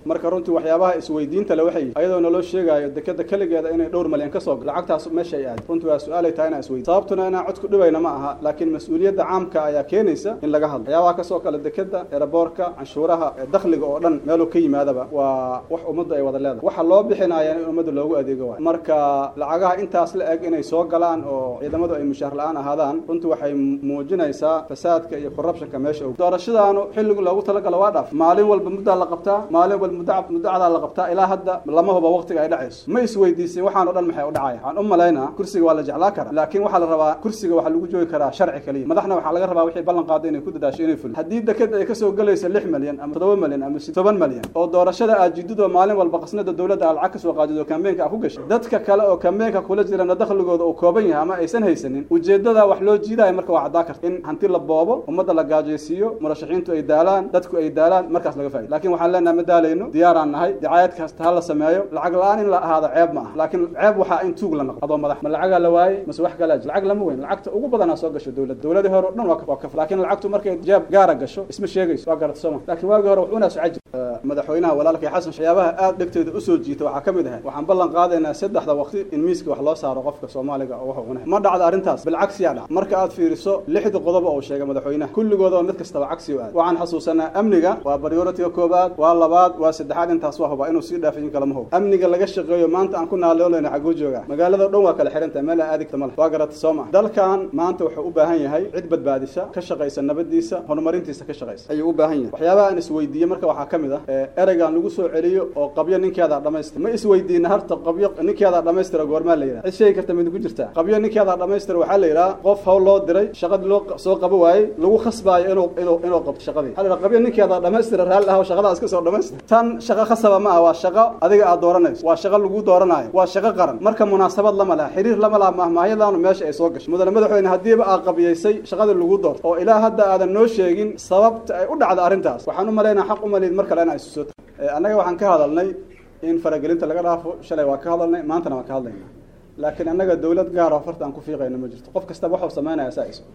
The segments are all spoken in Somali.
marka runtii waxyaabaha isweydiinta le waxay ayadoo naloo sheegaayo dekeda keligeeda inay dhowr malyan ka soo lacagtaas meesha ay aad runtii waa su-aalay tahay inaan isweydiin sababtuna inaan cod ku dhibayna ma aha laakiin mas-uuliyadda caamka ayaa keenaysa in laga hadlo waxyaabaha kasoo kale dekeda eraboorka canshuuraha dakhliga oo dhan meeluu ka yimaadaba waa wax ummaddu ay wada leedahay waxa loo bixinaayaan in ummadda loogu adeego waay marka lacagaha intaas la eg inay soo galaan oo ciidamadu ay mushaar la-aan ahaadaan runtii waxay muujinaysaa fasaadka iyo corruptionka meesha og doorashadaanu xilligu loogu talagalo waa dhaaf maalin walba muddaa la qabtaa maalin walba muddo muddo cadaa la qabtaa ilaa hadda lama huba waqtiga ay dhacayso ma isweydiisin waxaan o dhan maxay u dhacaya waxaan u malaynaa kursiga waa la jeclaa karaa laakiin waxaa la rabaa kursiga waxaa lagu joogi karaa sharci kaliya madaxna waxaa laga rabaa wixii ballan qaaday inay ku dadaasho inay fulin haddii deked ay kasoo gelayso lix malyan ama toddoba malyan ama toban malyan oo doorashada aad jididoo maalin walba qasnada dowladda aad lacag kasoo qaadid oo kambeenka a ku gashay dadka kale oo kambeenka kula jirana dakhligooda uu kooban yahay ama aysan haysanin ujeedada wax loo jiidaayo marka waa caddaa karta in hanti la boobo ummadda la gaajaysiiyo murashaxiintu ay daalaan dadku ay daalaan markaas laga faa'ido laakiin waxaan leenahay ma daalayno diyaaraan nahay dacaayad kasta ha la sameeyo lacag la-aan in la ahaado ceeb ma aha laakiin ceeb waxaa in tuug la noqdo adoo madax ma lacagaa la waayey mase wax kalaa jir lacag lama weyn lacagta ugu badanaa soo gasho dowladda dowladii hore o dhan waa waa kaf laakiin lacagtu markay jeeb gaara gasho isma sheegayso waa garata sooma laakiin waagii hore wuxuuna socon jir madaxweynaha walaalkay xasan waxyaabaha aad dhegteeda usoo jiita waxaa ka mid ahay waxaan ballan qaadaynaa saddexda waqti in miiska wax loo saaro qofka soomaaliga oo wuxuu cunay ma dhacda arrintaas bilcagsiyaa dhac marka aad fiiriso lixda qodob oo uu sheegay madaxweynaha kulligooda mid kastaba cagsi u aad waxaan xasuusanaa amniga waa prioritiga koobaad waa labaad waa saddexaad intaas waa hubaa inuu sii dhaafin kalama hubo amniga laga shaqeeyo maanta aan ku naalooleyna xaguu joogaa magaalada dhan waa kala xihantahay meel aadigta ma leh waa garata soo maa dalkan maanta wuxuu u baahan yahay cid badbaadisa ka shaqaysa nabadiisa horumarintiisa ka shaqaysa ayuu u baahan yahay waxyaabaha aan isweydiiye marka waxaa ka mid ah ereygaan lagu soo celiyo oo qabyo ninkeedaa dhamaystir ma isweydiina harta qabyo ninkeedaa dhamaystira goormaa la yidhaha cid sheegi karta mid ku jirtaa qabyo ninkeedaa dhamaystira waxaa la yidhaha qof hawl loo diray shaqadii loo soo qabo waayey lagu khasbaayo inuu inuu inuu qabto shaqadii waxaa la yidhaha qabyo ninkeedaa dhamaystira raalli ah shaqadaas ka soo dhamaystir tan shaqo khasaba ma ah waa shaqo adiga aad dooranayso waa shaqo lagu dooranayo waa shaqo qaran marka munaasabad lama laha xiriir lama laha mahmaahyadan meesha ay soo gashay mudane madaxweyne haddiiba aad qabiyaysay shaqadii lagu doorto oo ilaa hadda aadan noo sheegin sababta ay u dhacda arrintaas waxaan u malaynaa xaq u malid mar kale inaa isu soo annaga waxaan ka hadalnay in faragelinta laga dhaafo shalay waa ka hadalnay maantana waan ka hadlaynaa laakiin annaga dowlad gaara farta aan ku fiiqayno ma jirto qof kastaba waxuu samaynaya saa iso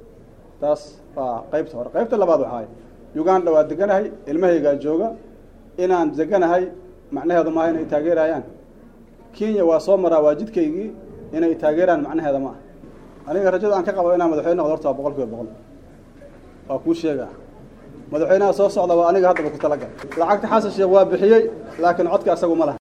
taas waa qaybta hore qaybta labaad waxaay uganda waa deganahay ilmahaygaa jooga inaan deganahay macnaheedu maaha inay taageerayaan kenya waa soo maraa waa jidkaygii inay taageeraan macnaheeda ma ah aniga rajada aan ka qabo inaan madaxweyne noqdo horta waa boqol kiiba boqol waa kuu sheegaa madaxweynaha soo socda waa aniga haddaba ku talagal lacagta xasan sheekh waa bixiyey laakiin codka asagu ma laha